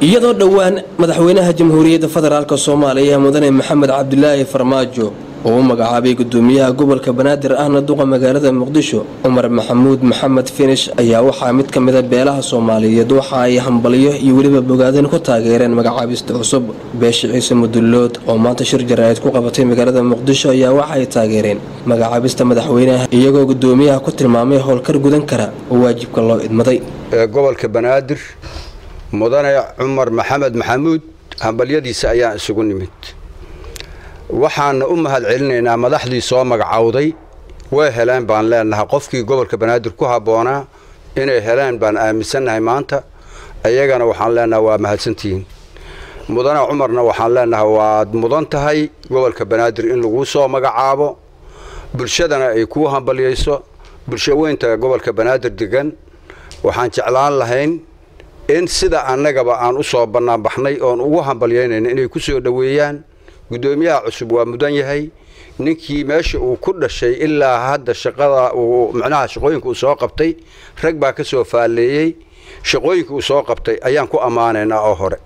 iyadoo dhowaan madaxweynaha jamhuuriyadda federaalk soomaaliya mudane maxamed cabdilaahi farmaajo oo u magacaabay gudoomiyaha gobolka banaadir ahna duqa magaalada muqdisho cumar maxamuud maxamed finish ayaa waxaa mid ka mida beelaha soomaaliyeed waxa ay hambalyo iyo weliba bogaadin ku taageereen magacaabista cusub beesha ciise mudullood oo maanta shir jaraa'id ku qabatay magaalada muqdisho ayaa waxay taageereen magacaabista madaxweynaha iyagoo gudoomiyaha ku tilmaamay howlkar gudan kara oo waajibka loo idmaday gobolka banaadir mudane cumar maxamed maxamuud hambalyadiisa ayaan isugu nimid waxaana u mahad celinaynaa madaxdii soo magacowday way heleen baan leenahay qofkii gobolka banaadir ku habboonaa inay heleen baan aaminsannahay maanta iyagana waxaan leenahay waa mahadsantihiin mudane cumarna waxaan leenahay waad mudan tahay gobolka banaadir in laguu soo magacaabo bulshadana ay kuu hambalyayso bulsho weynta gobolka banaadir degan waxaan jeclaan lahayn in sida annagaba aan u soo bannaanbaxnay oon ugu hambalyaynayna inay ku soo dhoweeyaan guddoomiyaha cusub waa mudan yahay ninkii meesha uu ku dhashay ilaa hadda shaqada uu micnaha shaqooyinka uu soo qabtay rag baa ka soo faalleeyey shaqooyinka uu soo qabtay ayaan ku ammaanaynaa oo hore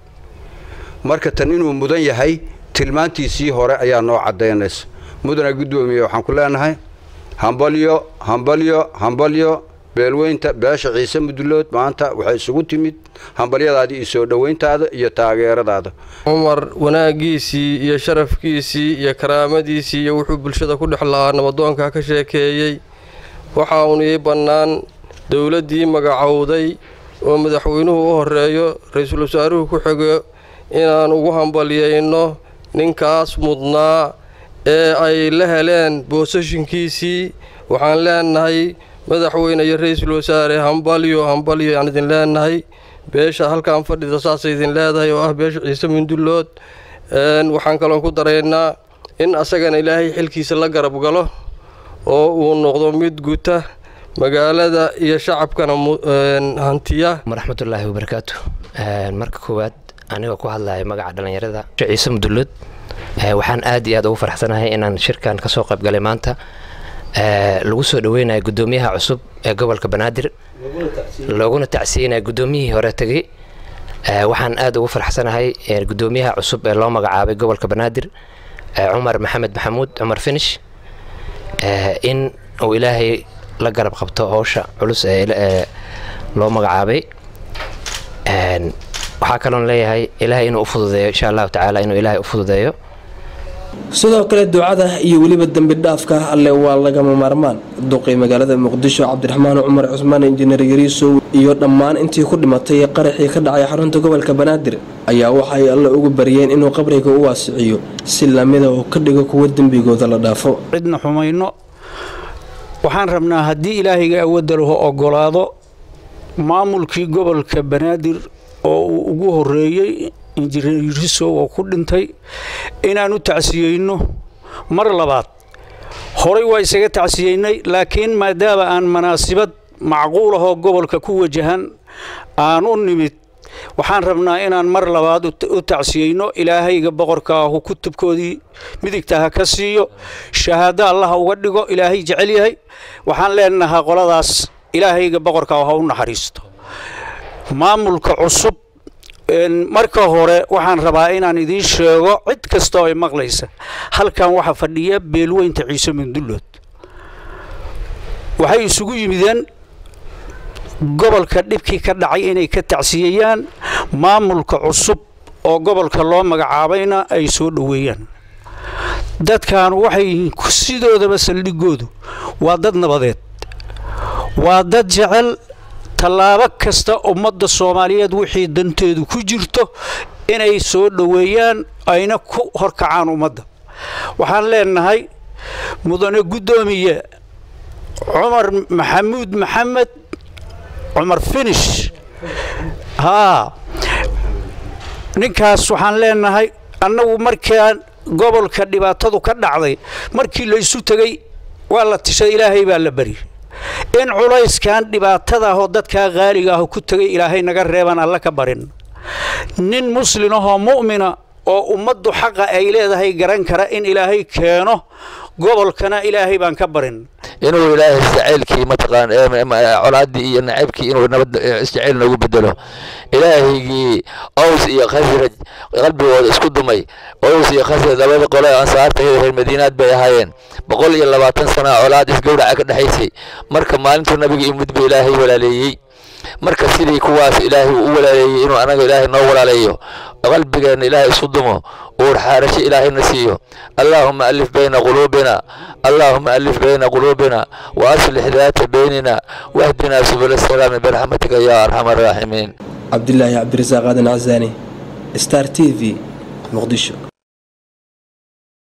marka tan inuu mudan yahay tilmaantiisii hore ayaa noo caddaynaysa mudana guddoomiye waxaan ku leenahay hambalyo hambalyo hambalyo beelweynta beesha ciise mudullood maanta waxay isugu timid hambalyadaadii iyo soo dhoweyntaada iyo taageeradaada cumar wanaagiisii iyo sharafkiisii iyo karaamadiisii iyo wuxuu bulshada ku dhex lahaa nabadoonka ka sheekeeyey waxa uun ii bannaan dowladdii magacowday oo madaxweynuhu u horeeyo ra-iisul wasaaruhu ku xigo inaan ugu hambalyayno ninkaas mudnaa ee ay la heleen boosashinkiisii waxaan leenahay madaxweyne iyo ra-iisul wasaare hambalyo hambalyo aan idin leenahay beesha halkaan fadhida saasay idin leedahay oo ah beesha ciise mundullood waxaan kaloon ku daraynaa in asagana ilaahay xilkiisa la garab galo oo uu noqdo mid guta magaalada iyo shacabkana hantiya waraxmatullaahi wabarakaatu marka koowaad anigoo ku hadlaya magaca dhallinyarada ciise mudullood waxaan aad iyo aad ugu faraxsanahay inaan shirkan kasoo qaybgalay maanta lagu soo dhaweynayo gudoomiyaha cusub ee gobolka banaadir looguna tacsiyeynaya gudoomiyihii hore tegey waxaan aad ugu faraxsanahay gudoomiyaha cusub ee loo magacaabay gobolka banaadir cumar maxamed maxamuud cumar finish in uu ilaahay la garab qabto howsha culus ee loo magacaabay waxaa kaloon leeyahay ilaahay inuu u fududeeyo insha allahu tacaala inuu ilaahay u fududeeyo sidoo kale ducada iyo weliba dembi dhaafka alle waa lagama maarmaan duqii magaalada muqdisho cabdiraxmaan cumar cusmaan injineer yariisow iyo dhammaan intii ku dhimatay qaraxii ka dhacay xarunta gobolka banaadir ayaa waxay alle ugu baryeen inuu qabriga u waasiciyo si lamida oo ka dhigo kuwa dembigooda la dhaafo cidna xumayno waxaan rabnaa haddii ilaahayga awoodda lahu ogolaado maamulkii gobolka banaadir oo uu ugu horeeyey injineer yurisow oo ku dhintay inaan u tacsiyeyno mar labaad horay waa isaga tacsiyeynay laakiin maadaama aan manaasibad macquul ahoo gobolka ku wajahan aan u nimid waxaan rabnaa inaan mar labaad u tacsiyeyno ilaahayga boqorka ahu kutubkoodii midigta ha ka siiyo shahaado allaha uga dhigo ilaahay jecel yahay waxaan leenahaa qoladaas ilaahayga boqorka ah ha u naxariisto maamulka cusub marka hore waxaan rabaa inaan idiin sheego cid kasta oo ay maqlaysa halkan waxaa fadhiya beelweynta ciise mundullood waxay isugu yimideen gobolka dhibkii ka dhacay inay ka tacsiyeyaan maamulka cusub oo gobolka loo magacaabayna ay soo dhoweeyaan dadkan waxay yihiin sidoodaba saldhigoodu waa dad nabadeed waa dad jecel tallaabo kasta ummadda soomaaliyeed wixii danteedu ku jirto inay soo dhoweeyaan ayna ku horkacaan ummadda waxaan leenahay mudane guddoomiye cumar maxamuud maxamed cumar finish haa ninkaas waxaan leenahay annagu markaan gobolka dhibaatadu ka dhacday markii laysu tegey waa la tishay ilaahay baa la bari in culayskan dhibaatada ahoo dadkaa qaaliga ah ku tegay ilaahay naga reebaan alla ka barin nin muslin ahoo mu'mina oo ummaddu xaqa ay leedahay garan kara in ilaahay keeno gobolkana ilaahay baan ka barin inuu ilaahay jacaylkii mataqaan colaaddii iyo nacaybkii inuu nabad isjacayl noogu bedelo ilaahaygii ows iyo khasraj qalbigooda isku dumay ows iyo khasraj labada qole ansaarta reer madiinaad bay ahaayeen boqol iyo labaatan sana colaad isgowraca ka dhexaysay marka maalintuu nabiga imid buu ilaahay walaaleeyey marka sidii kuwaas ilaahay uu u walaaleeyey inuu anaga ilaahay noo walaaleeyo qalbigeenna ilaahay isu dumo uur xaarasho ilaahayna siiyo allaahuma alif bayna quluubina allaahuma alif bayna quluubina wa aslix daata baynina wahdinaa subul asalaami biraxmatika yaa arxama araaximiin cabdilaahi cabdirasaaq aadan casaani star t v muqdisho